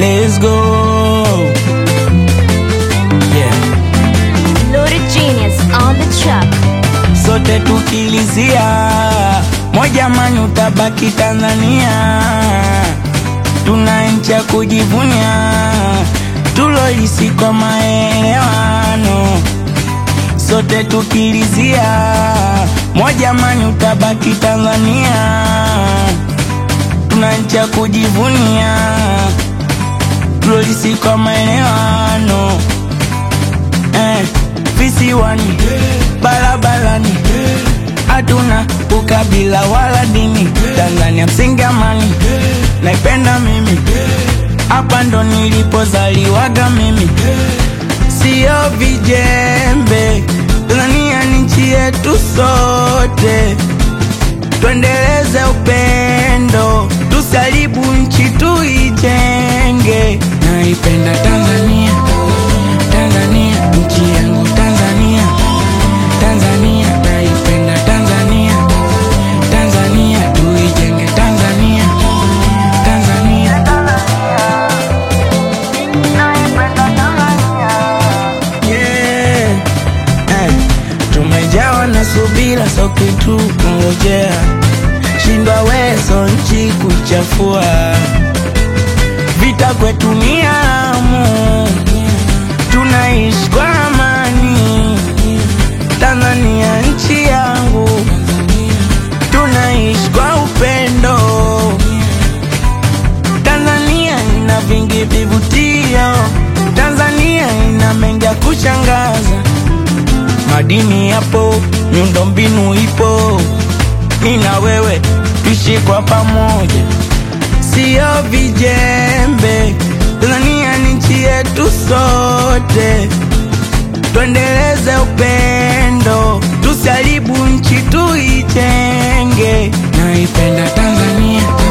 let's go yeah. Loaded Genius on the track. sote tukilizia moja mani utabaki Tanzania, tuna nchi ya kujivunia, tulolisi kwa maelewano. Sote tukilizia moja mani utabaki Tanzania, tuna nchi ya kujivunia, tulolisi kwa maelewano eh, visiwani barabarani hatuna ukabila wala dini Tanzania msingi amani naipenda mimi hapa ndo nilipozaliwaga mimi sio vijembe Tanzania ni nchi yetu sote tuendeleze upendo tusaribu nchi tuijenge naipenda Tanzania Tanzania nchi yangu Tanzania Tanzania naipenda Tanzania Tanzania tuijenge Tanzania Tanzania yeah. eh. Tumejawa na subira so kitu kungojea shindwa wezo nchi kuchafua vita kwetu ni amu tunaishi kwa amani Tanzania nchi yangu tunaishi kwa upendo Tanzania ina vingi vivutio Tanzania ina mengi ya kushangaza madini yapo miundombinu ipo mi na wewe tuishi kwa pamoja sio vijembe Tanzania ni nchi yetu sote tuendeleze upendo tusaribu nchi tuijenge naipenda Tanzania